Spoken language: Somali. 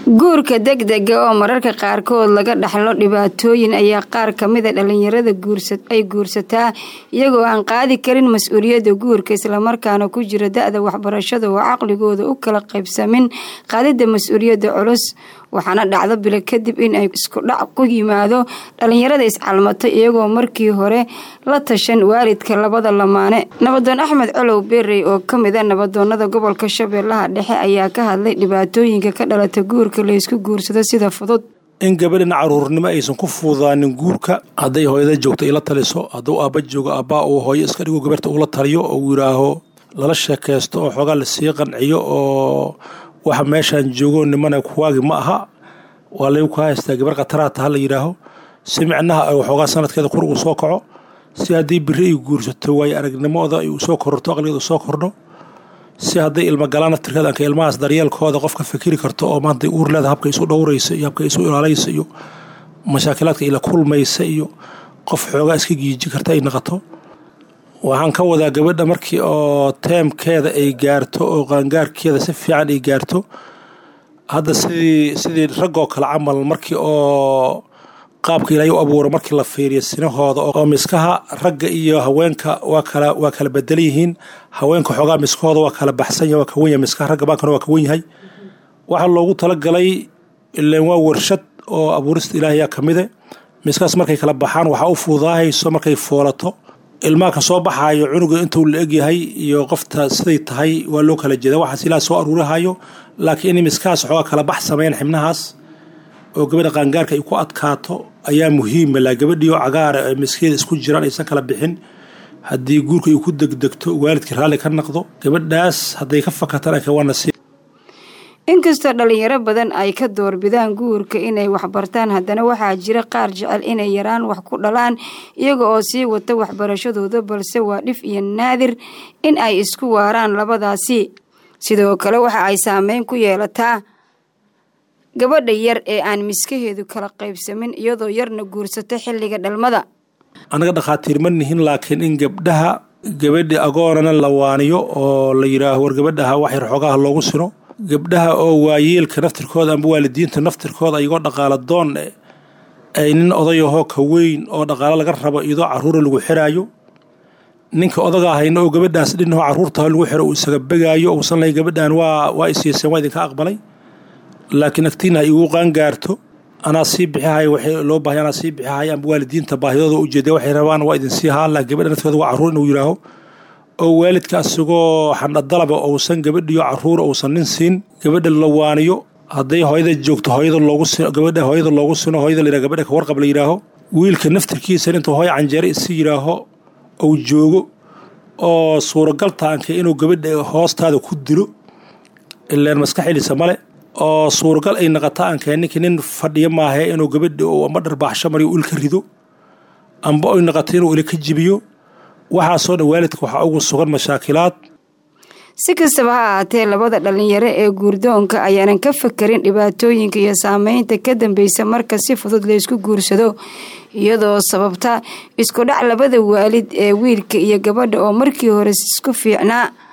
guurka degdega oo mararka qaarkood laga dhaxlo dhibaatooyin ayaa qaar kamida dhalinyarada ay guursataa iyagoo aan qaadi karin mas-uuliyadda guurka islamarkaana ku jira da-da waxbarashada oo caqligooda u kala qaybsamin qaadida mas-uuliyadda culus waxaana dhacdo bilo kadib in ay isku dhac ku yimaado dhalinyarada iscalmatay iyagoo markii hore la tashan waalidka labada lamaane nabadoon axmed colow berey oo kamida nabadoonada gobolka shabeellaha dhexe ayaa ka hadlay dhibaatooyinka ka dhalata guurka laysku guursado sida fudud in gabadhina caruurnimo aysan ku fududaanin guurka hadday hooyada joogto ila taliso hadduu aabba joogo aabbaa uu hooyo iska dhigo gabarta ula taliyo oo uu yidhaaho lala sheekaysto oo xoogaa lasii qanciyo oo waxa meeshaan joogo nimana kuwaagi ma aha waa laygu ka haystaa gabar khataraata ha la yidhaaho si micnaha ay waxoogaa sanadkeeda qur uu soo kaco si haddii biri ay guursato waayo aragnimooda ay usoo kororto aqligeeda usoo kordho si hadday ilmo galaan naftirkeeda anka ilmahaas daryeelkooda qof ka fikiri karto oo maanta uur leeda habka isu dhowraysa iyo habka isu ilaalaysa iyo mashaakilaadka ila kulmaysa iyo qof xoogaa iska giiji karta ay naqato waxaan ka wadaa gabadha markii oo teemkeeda ay gaarto oo qaangaarkeeda si fiican ay gaarto hadda sidii sidii raggoo kale camal markii oo qaabka ilaahay u abuura markii la fiiriyo sinahooda oo miskaha ragga iyo haweenka waa kala waa kala bedelan yihiin haweenka xoogaa miskahooda waa kala baxsan yahay waa ka wen yahay miskaha ragga baankana waa ka wen yahay waxaa loogu talagalay ileen waa warshad oo abuurista ilaahayaa ka mide miskahaas markay kala baxaan waxaa u fududaahayso markay foolato ilmaha ka soo baxaayo cunuga intuu la egyahay iyo qofta siday tahay waa loo kala jeeda waxaas ilaah soo aruurihayo laakiin in miskahaas xoogaa kala bax sameyn xibnahaas oo gabadha qaangaarka ay ku adkaato ayaa muhiima laa gabadhii oo cagaara ee miskeeda isku jiraan aysan kala bixin haddii guurka ay ku degdegto waalidkii raalli ka naqdo gabadhaas hadday ka fakatana waa nasiib inkastoo dhalinyaro badan ay ka doorbidaan guurka inay waxbartaan haddana waxaa jira qaar jecel inay yaraan wax ku dhalaan iyaga oo sii wata waxbarashadooda balse waa dhif iyo naadir in ay isku waaraan labadaasi sidoo kale waxa ay saameyn ku yeelataa gabadha yar ee aan miskaheedu kala qaybsamin iyadoo yarna guursata xilliga dhalmada annaga dhakhaatiir ma nihin laakiin in gabdhaha gabadhi agoonana la waaniyo oo la yidhaaho war gabadhaha wax yar xoogaha loogu sino gabdhaha oo waayeelka naftirkooda amba waalidiinta naftirkooda iyagoo dhaqaala doon ay nin odayahoo ka weyn oo dhaqaalo laga rabo iyadoo caruura lagu xiraayo ninka odaga ahayna oo gabadhaas dhinahoo caruurtaha lagu xiro uu isaga begaayo uusan lahayn gabadhan waa waa isiiseen waa idinka aqbalay laakiin agtiina igu qaangaarto anaa sii bixihay waxay loo baahay anaa sii bixihay amba waalidiinta baahidooda ujeeda waxay rabaan waa idin sii haan laakiin gabadha nafteeda waa caruur inuu yidhaaho oo waalidka asigoo xandhadalaba uusan gabadhiyo caruura uusan nin siin gabadha la waaniyo hadday hooyada joogto hooyada loogu sino gabadha hooyada loogu sino hooyada la yidhaha gabadha ka warqab la yidhaaho wiilka naftirkiisa intuu hooyo canjeere isi yidhaaho uu joogo oo suuragal taanka inuu gabadha hoostaada ku dilo ileen maskaxiliisa male oo suuragal ay naqata aankee ninkii nin fadhiyo maahe inuu gabadha uu amba dharbaaxsho mariyo il ka rido amba ay naqato inuu ili ka jibiyo waxaasoo dhan waalidka waxaa ugu sugan mashaakilaad si kastaba ha ahaatee labada dhalinyaro ee guurdoonka ayaanan ka fakerin dhibaatooyinka iyo saameynta ka dambeysa marka si fudud laysku guursado iyadoo sababta isku dhac labada waalid ee wiilka iyo gabadha oo markii hore isku fiicnaa